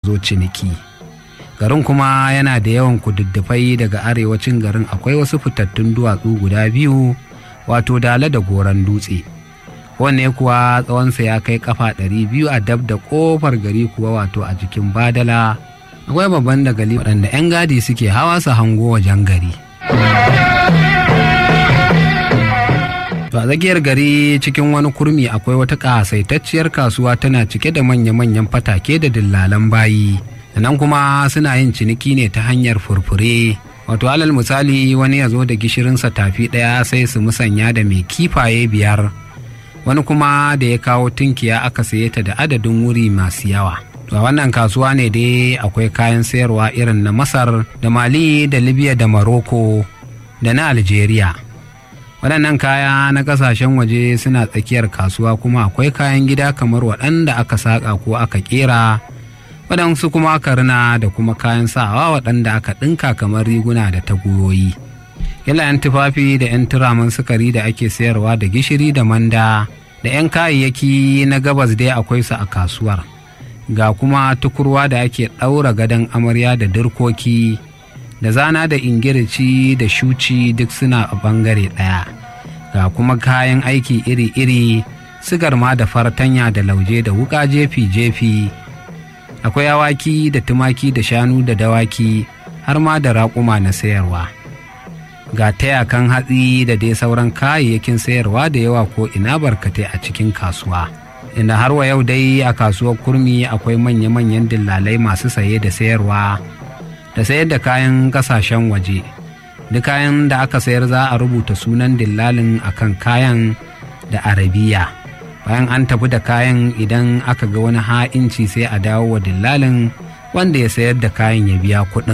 zo ciniki garin kuma yana da yawan kududdufai daga arewacin garin akwai wasu fitattun duwatsu guda biyu wato dala da goron dutse wanne kuwa tsawonsa ya kai kafa ɗari biyu a dab da ƙofar gari kuwa wato a jikin badala akwai babban dagali waɗanda 'yan gadi suke hawa su hango wajen gari To a tsakiyar gari cikin wani kurmi akwai wata ƙasaitacciyar kasuwa tana cike da manya-manyan fatake da dillalan bayi. nan kuma suna yin ciniki ne ta hanyar furfure. Wato alal misali wani ya zo da gishirinsa tafi ɗaya sai su musanya da mai kifaye biyar. Wani kuma da ya kawo tunkiya aka saye ta da adadin wuri masu yawa. To a wannan kasuwa ne dai akwai kayan sayarwa irin na Masar da Mali da Libya da Maroko da na Algeria. waɗannan kaya na ƙasashen waje suna tsakiyar kasuwa kuma akwai kayan gida kamar waɗanda aka saƙa ko aka ƙera waɗansu kuma aka rina da kuma kayan sawa waɗanda aka ɗinka kamar riguna da taguyoyi yala 'yan tufafi da 'yan turamin sukari da ake sayarwa da gishiri da manda da 'yan kayayyaki na gabas dai akwai su a kasuwar ga kuma tukurwa da ake ɗaura gadon amarya da dirkoki da zana da ingirici da shuci duk suna a bangare ɗaya ga kuma kayan aiki iri-iri sigar ma da fartanya da lauje da wuka jefi-jefi akwai awaki da tumaki da shanu da dawaki har ma da raƙuma na sayarwa ga tayakan hatsi da dai sauran kayayyakin sayarwa da yawa ko ina barkatai a cikin kasuwa inda har wa yau dai a kasuwar kurmi akwai manya-manyan dillalai masu saye da sayarwa da sayar da kayan kasashen waje duk kayan da aka sayar za a rubuta sunan dillalin akan kayan da arabiya bayan an tafi da kayan idan aka ga wani ha'inci sai a dawo wa dillalin wanda ya sayar da kayan ya biya kuɗin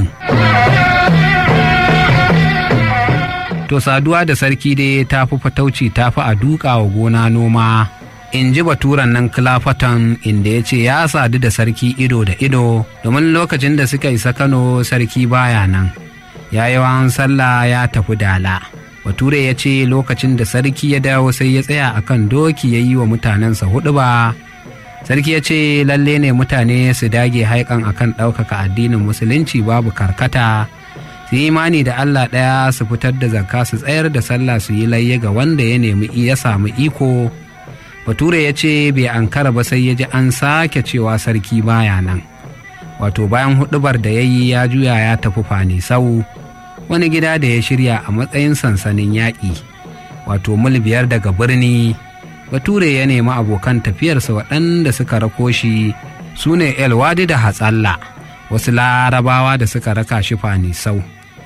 to saduwa da sarki dai ta fi fatauci ta fi a duka wa gona noma in ji baturan nan kilafatan inda ya ce ya sadu da sarki ido da ido domin lokacin da suka isa kano sarki baya nan ya yi sallah ya tafi dala bature ya ce lokacin da sarki ya dawo sai ya tsaya akan doki ya yi wa mutanensa hudu ba sarki ya ce lalle ne mutane su dage haikan akan ɗaukaka addinin musulunci babu karkata su yi imani da allah ɗaya su fitar da zakka su tsayar da sallah su yi layya ga wanda ya nemi ya samu iko bature ya ce bai ankara ba sai ya ji an sake cewa sarki baya nan wato bayan hudubar da ya yi ya juya ya tafi fani sau wani gida da ya shirya a matsayin sansanin yaƙi wato mil biyar daga birni bature ya nemi abokan tafiyarsa waɗanda suka rako shi su ne elwadi da hatsalla wasu larabawa da suka raka shi fani sau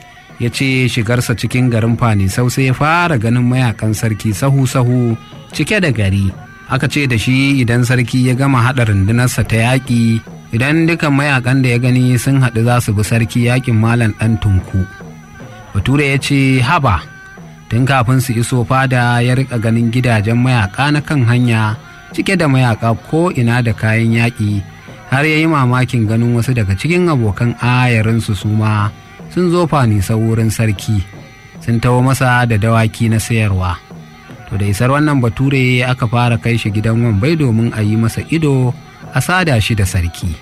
ya ce shigarsa cikin garin fani sau sai ya fara ganin mayakan sarki sahu-sahu cike da gari aka ce da shi idan sarki ya gama haɗa rundunarsa ta yaƙi idan dukan mayakan da ya gani sun haɗu za su bi sarki yaƙin malam ɗan tunku bature ya ce haba tun kafin su iso fada ya rika ganin gidajen mayaka na kan hanya cike da mayaka ko ina da kayan yaƙi har ya yi mamakin ganin wasu daga cikin abokan ayarinsu su ma sun zo fanisa wurin sarki sun taho masa da dawaki na sayarwa to da isar wannan bature aka fara kai shi gidan wambai domin a yi masa ido a sada shi da sarki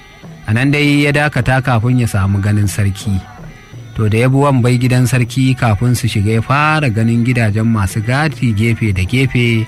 a nan dai ya dakata kafin ya samu ganin sarki to da ya bi wambai gidan sarki kafin su shiga ya fara ganin gidajen masu gati gefe da gefe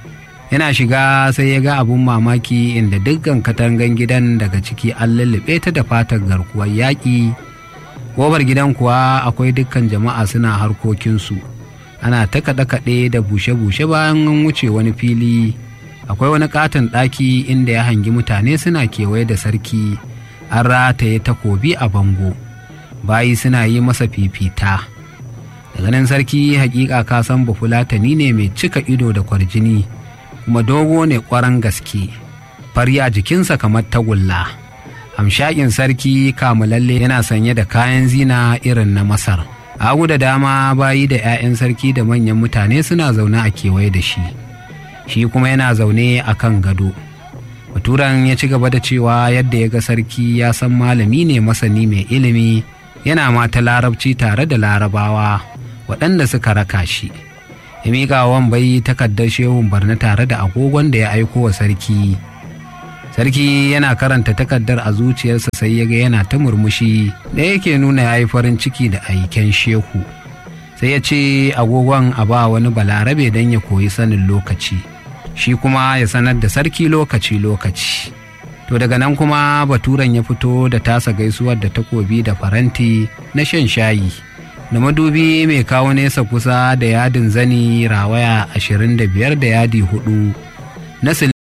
yana shiga sai ya ga abun mamaki inda dukkan katangan gidan daga ciki an lullube ta da fatar garkuwar yaƙi ƙofar gidan kuwa akwai dukkan jama'a suna harkokinsu ana ta kaɗe-kaɗe da bushe-bushe bayan an wuce wani fili akwai wani katon ɗaki inda ya hangi mutane suna kewaye da sarki an rataye takobi a bango bayi suna yi masa fifita daga nan sarki hakika ka san bafulatani ne mai cika ido da kwarjini kuma dogo ne kwaran gaske fari a jikinsa kamar tagulla hamshakin sarki kamulalle yana sanye da kayan zina irin na masar agu da dama bayi da 'ya'yan sarki da manyan mutane suna zaune a kewaye da shi shi kuma yana zaune a kan gado baturan ya ci gaba da cewa yadda ya ga sarki ya san malami ne masani mai ilimi yana mata larabci tare da larabawa waɗanda suka raka shi ya miƙa wan bai takardar shehun barna tare da agogon da ya aiko wa sarki sarki yana karanta takardar a zuciyarsa sai ya ga yana ta murmushi da yake nuna ya yi farin ciki da aiken shehu sai ya ce agogon a ba wani balarabe don ya koyi sanin lokaci shi kuma ya sanar da sarki lokaci-lokaci to daga nan kuma baturen ya fito da tasa gaisuwar da takobi da faranti na shan shayi da madubi mai kawo nesa kusa da yadin zani rawaya ashirin da biyar da yadi hudu na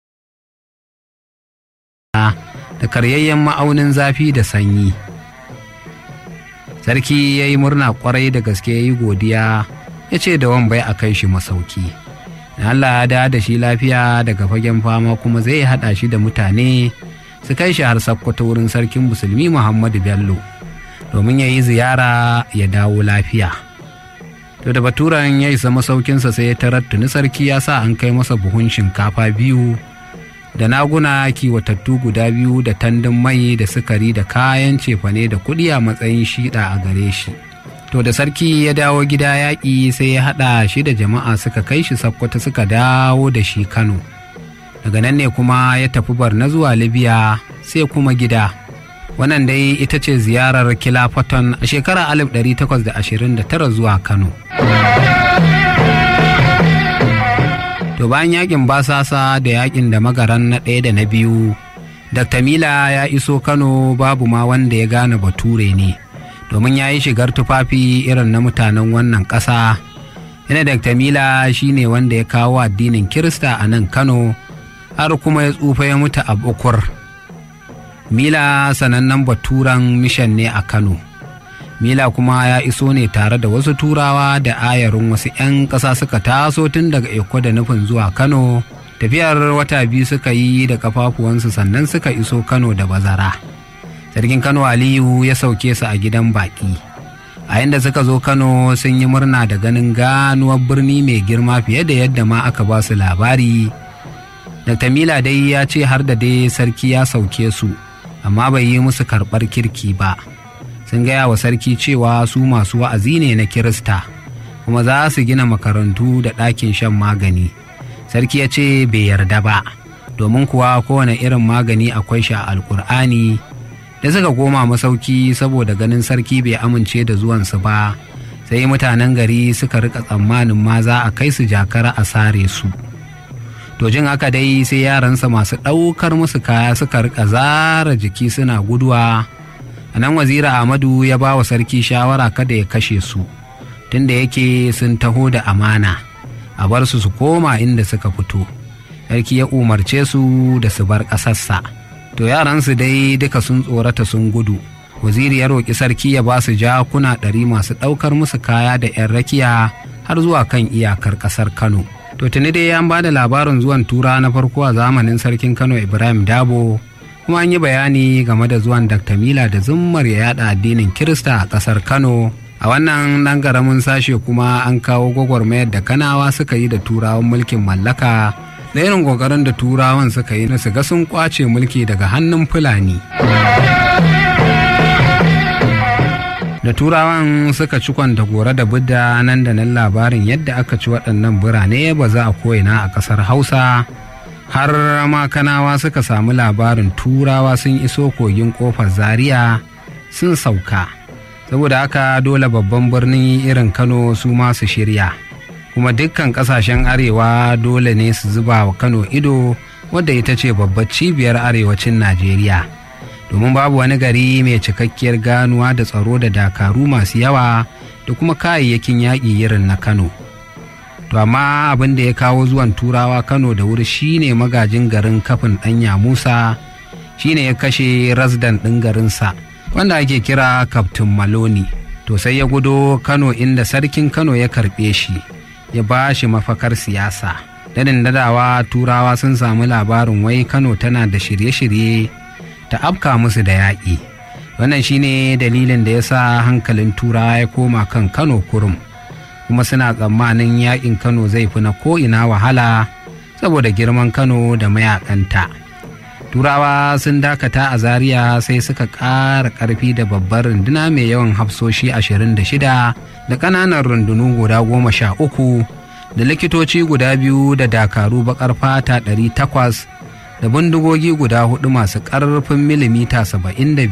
da karyayyen ma'aunin zafi da sanyi sarki ya yi murna kwarai da gaske ya yi godiya ya ce da wambai a kai shi masauki Allah ya da shi lafiya daga fagen fama kuma zai haɗa shi da mutane su kai shi har sakkwato wurin sarkin musulmi muhammadu bello domin ya yi ziyara ya dawo lafiya to da baturan ya isa masaukinsa sai ya tarar tuni sarki ya sa an kai masa buhun shinkafa biyu da naguna kiwatattu guda biyu da tandun mai da sukari da kayan cefane da kuɗi a matsayin shiɗa a gare shi to da sarki ya dawo gida yaƙi sai ya haɗa shi da jama'a suka kai shi sakkwata suka dawo da shi kano daga nan ne kuma ya tafi barna zuwa libya sai kuma gida wannan dai ita ce ziyarar kilafaton a shekarar 1829 zuwa kano to bayan yakin basasa da yakin da magaran na ɗaya da na biyu dr mila ya iso kano babu ma wanda ya gane bature ne domin ya yi shigar tufafi irin na mutanen wannan ƙasa yana dr mila shine wanda ya kawo addinin kirista a nan kano har kuma ya tsufa ya mutu a bukur mila sanannen baturan mishan ne a kano mila kuma ya iso ne tare da wasu turawa da ayarin wasu 'yan ƙasa suka taso tun daga eko da nufin zuwa kano tafiyar wata biyu suka yi da kafafuwansu sannan suka iso kano da bazara sarkin kano aliyu ya sauke su a gidan baƙi a yadda suka zo kano sun yi murna da ganin ganuwar birni mai girma fiye da yadda ma aka ba su labari dr mila dai ya ce har da dai sarki ya sauke su amma bai yi musu karɓar kirki ba sun gaya wa sarki cewa su masu wa'azi ne na kirista kuma za su gina makarantu da ɗakin shan magani sarki ya ce bai yarda ba domin kuwa kowane irin magani akwai shi a alkur'ani da suka koma masauki saboda ganin sarki bai amince da zuwansu ba sai mutanen gari suka rika tsammanin ma za a kai su jakara a sare su to jin haka dai sai yaransa masu ɗaukar musu kaya suka rika zara jiki suna guduwa a nan wazira ahmadu ya ba wa sarki shawara kada ya kashe su tunda yake sun taho da amana a bar su su koma inda suka fito sarki ya umarce su da su bar ƙasarsa to yaransu dai duka sun tsorata sun gudu waziri ya roƙi sarki ya ba su jakuna ɗari masu ɗaukar musu kaya da 'yan rakiya har zuwa kan iyakar ƙasar kano to tuni dai an ba da labarin zuwan tura na farko a zamanin sarkin kano ibrahim dabo kuma an yi bayani game da zuwan dr mila da zummar ya yada addinin kirista a ƙasar kano a wannan ɗan ƙaramin sashe kuma an kawo gwagwarmayar da kanawa suka yi da turawan mulkin mallaka da irin ƙoƙarin da turawan suka yi na su ga sun ƙwace mulki daga hannun fulani da turawan suka ci kwanta gore da budda nan da nan labarin yadda aka ci waɗannan birane ba za a koyina a ƙasar hausa har ma kanawa suka samu labarin turawa sun iso kogin ƙofar zaria sun sauka saboda haka dole babban birnin irin kano su ma su shirya kuma dukkan ƙasashen arewa dole ne su zuba wa kano ido wadda ita ce babbar cibiyar arewacin najeriya domin babu wani gari mai cikakkiyar ganuwa da tsaro da dakaru masu yawa da kuma kayayyakin yaƙi irin na kano to amma abin da ya kawo zuwan turawa kano da wuri shine magajin garin kafin ɗanya musa shine ya kashe rasdan ɗin garinsa wanda ake kira kaftin maloni to sai ya gudo kano inda sarkin kano ya karɓe shi ya ba shi mafakar siyasa dadin dadawa turawa sun samu labarin wai kano tana da shirye-shirye ta afka musu da yaƙi wannan shine dalilin da ya sa hankalin turawa ya koma kan kano kurum kuma suna tsammanin yaƙin kano zai fi na ko'ina wahala saboda girman kano da mayakanta turawa sun dakata a zaria sai suka ƙara ƙarfi da babbar runduna mai yawan hafsoshi 26 da ƙananan rundunu guda goma sha uku da likitoci guda biyu da dakaru baƙar fata 800 da bindigogi guda hudu masu ƙarfin milimita 75